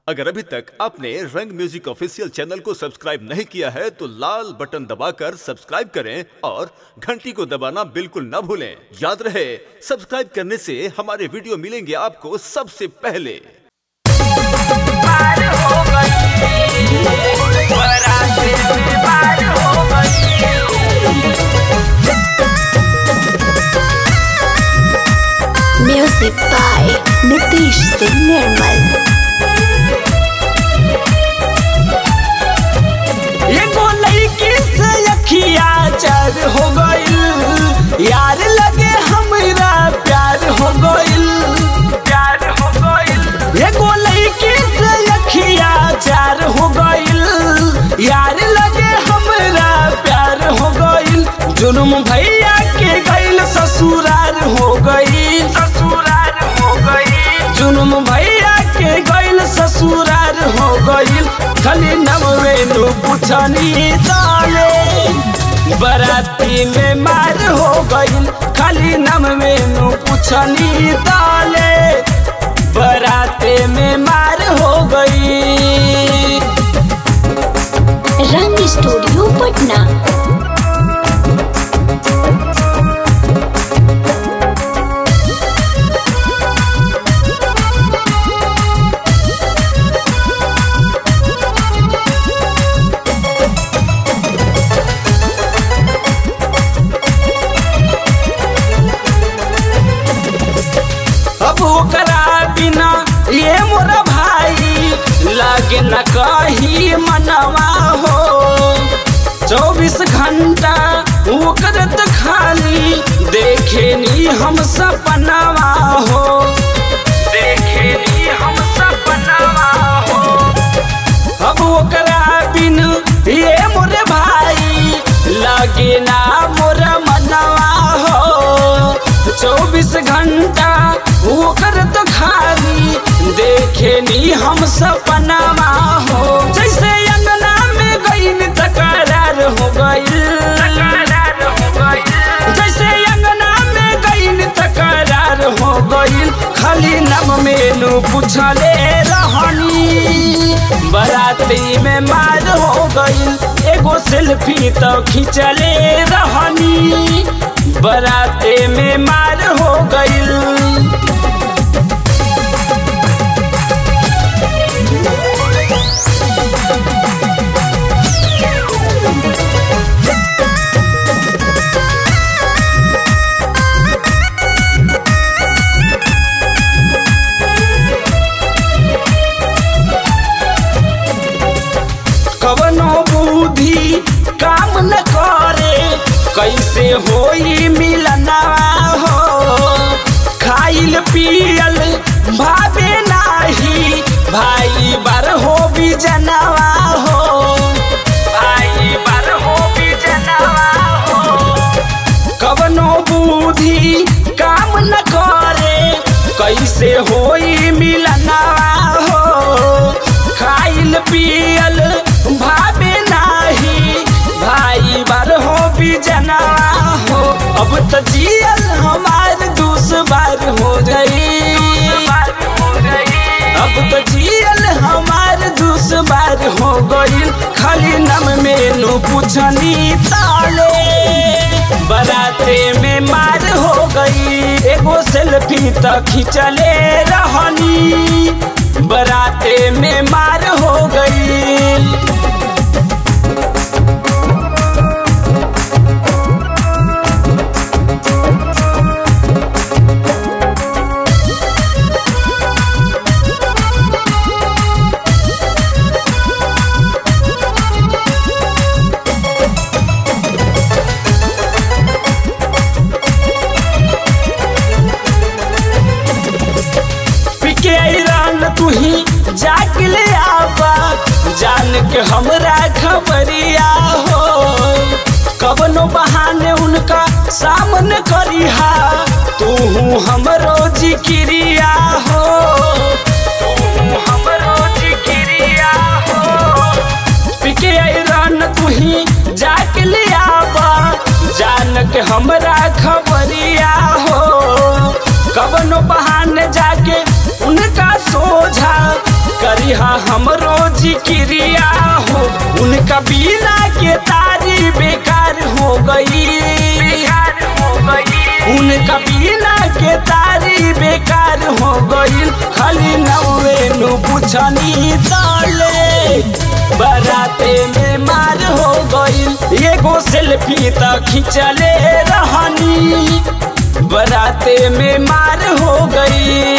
अगर अभी तक आपने रंग म्यूजिक ऑफिशियल चैनल को सब्सक्राइब नहीं किया है तो लाल बटन दबाकर सब्सक्राइब करें और घंटी को दबाना बिल्कुल न भूलें याद रहे सब्सक्राइब करने से हमारे वीडियो मिलेंगे आपको सबसे पहले पार हो गई बराते में पार हो गई Music by Nitish Singh Nirmal. एगो लड़की से अखिया चार हो गइल यार लगे हमरा प्यार हो गइल प्यार हो गइल एगो लड़की से अखिया चार हो गइल यार लगे हमरा प्यार हो गइल जुर्म भैया के गइल ससुरार हो गई ससुरार हो गई जुर्म भैया के गइल ससुरार हो गइल खाली नमवे नु पुछनी दाले बराती में मार हो गइल खाली नम में नु पुछनी दाले बराते में मार हो गई रंग स्टूडियो पटना अब ओकरा बिना ये मोरा भाई लागे न कही मनवा हो चौबीस घंटा ओकर त खाली देखे नी हम सपनवा हो देखे नी हम सपनवा हो अब ओकरा बिन ये मोरे भाई लागे ना मोरा मनवा हो चौबीस घंटा ओकर तो खाली देखे नी हम सपनावा हो जैसे अंगना में गईन तकरार हो गई जैसे अंगना में गईन तकरार हो गई खाली नम मेनू पूछले रहनी बराती में मार हो गई एगो सेल्फी तो खिंचले रहनी बराते में मार हो गई कवनो बुद्धि काम न करे कैसे होई मिलना हो खाइल पियल भावे नाही भाई बार हो भी जनवा हो भाई बार हो भी जनवा हो कवनो बुद्धि काम न करे कैसे होई मिलना हो खाइल पियल भावे नाही भाई बार हो भी जना हो अब तो जियल हमार दुश्वार हो गई अब तो जियल हमार दुश्वार हो गई खाली नम मेनू पूछनी ताले बराते में मार हो गई एगो सेल्फी तो खिंचले रहनी बराते में मार हो गई पिके ऐरान तू ही जाग ले आबा जान के हमरा खबरिया हो कबनो बहाने उनका सामने करिहा तू हमरो जिक्रिया हो तू हमरो जिक्रिया हो पिके ऐरान तू ही जाके ले आबा जान के हमरा खबरिया हो कबनो बहाने जाके उनका सोझा करिहा क्रिया हो उनका बिना के तारी बेकार हो गई बेकार हो गई उनका बिना के तारी बेकार हो गई खाली नवे नु पुछनी ताले बराते में मार हो गई एगो सेल्फी त खिंचले रहनी बराते में मार हो गई